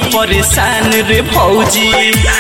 परेशान रे भौजी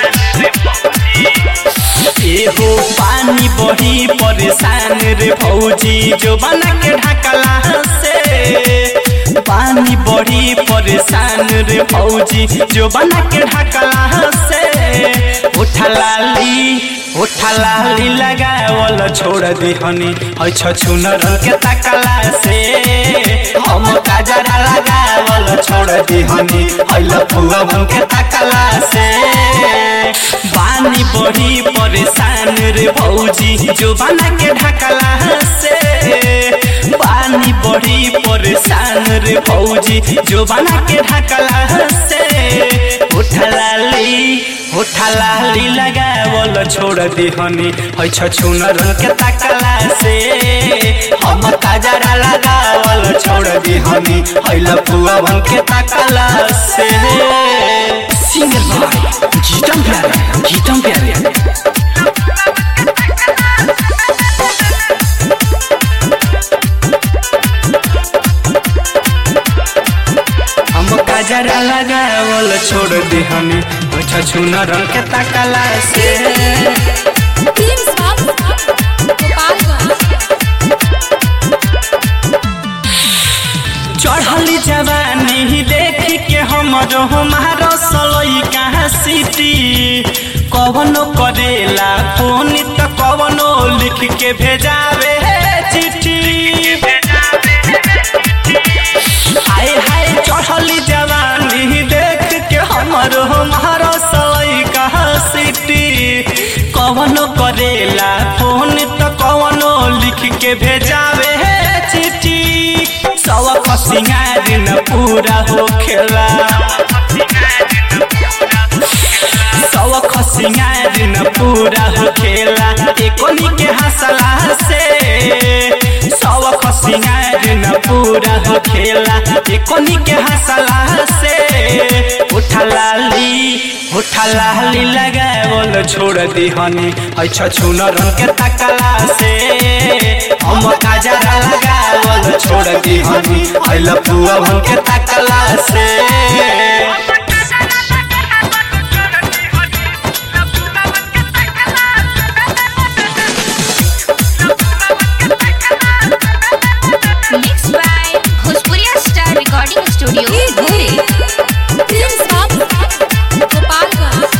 एहो पानी बड़ी परेशान रे भौजी जो बना के ढकला से पानी बड़ी परेशान रे भौजी जो बना के ढकला से उठा लाली उठा लाली लगावल छोड़ दिहनी है छछुनर के तकला से हम काजरा लगावल छोड़ दिहनी है लफुआ के तकला से पानी बड़ी परेशान रे भौजी जो बना के ढकला से पानी बड़ी परेशान रे भौजी जो बना के ढकला से उठा लाली उठा लाली लगावल छोड़ दिहनी है छछुनर के तकला से हम काजरा लगावल छोड़ दिहनी है लफुआ के तकला से सिंगर भाई गीतम प्यारे गीतम प्यारे हम काजरा लगावल छोड़ दिहनी है छछुनर के तकला से टीम साफ गोपालगंज चढ़ली जवानी देख के हमरो हमारो सलई कहाँ सिटी कवनो करेला फोन त कवनो लिख के भेजावे चिट्ठी हाय हाय चढ़ली जवानी देख के हमरो हमारो सलई कहाँ सिटी कवनो करेला फोन त कवनो लिख के भेजावे चिट्ठी सवा सिंगार न पूरा हो खेला सवा खसिंगार न पूरा हो खेला एकोनी के हंसला से सवा खसिंगार न पूरा हो खेला एकोनी के हंसला से उठा लाली उठा लाली लगावल छोड़ दिहनी है छछुनर के तकला से हम काजरा लगावल छोड़ दिहनी है लपुआ के तकला से mix by Bhojpuriya star recording studio धुरी टीम साफ गोपालगंज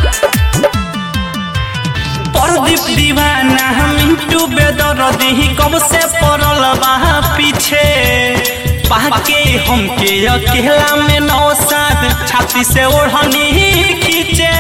प्रदीप दीवाना मिंटू बेदरदी कब से पड़ल बा पीछे पाके हमके अकेला में नौ सात छाती से ओढ़नी खींचे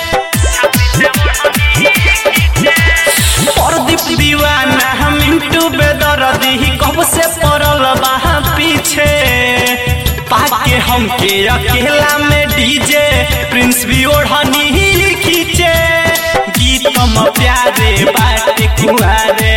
प्रदीप दीवाना मिंटू बेदरदी कब से पड़ल बा पीछे पाके हमके अकेला में डीजे प्रिंस भी ओढ़नी खींचे गीतम प्यारे बाटे कुआरे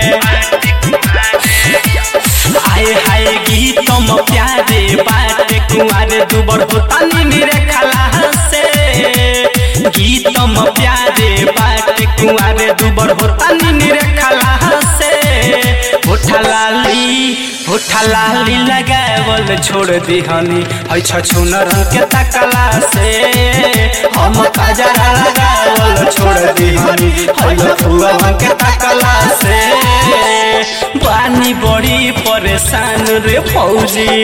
आए हाय गीतम प्यारे बाटे कुआरे दुबर होता नीरे खला से गीतम प्यारे बाटे कुआरे दुबर होता नीरे खला से उठा लाली उठा लाली लगावल छोड़ दिहनी है छछुनर के तकला से हम काजरा लगावल छोड़ दिहनी है लफुआ के तकला से पानी बड़ी परेशान रे फौजी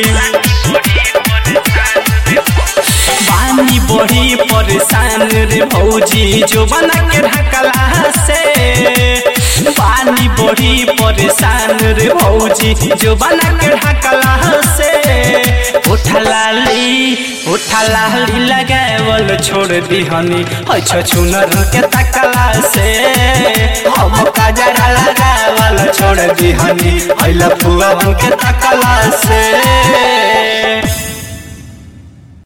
पानी बड़ी परेशान रे भौजी जो बना के ढकला से पानी बड़ी परेशान रे भौजी जो बना के ढकला से उठा लाली उठा लाली लगावल छोड़ दिहनी है छछुनर के तकला से हम काजरा लगावल छोड़ दिहनी है लफुआ के तकला से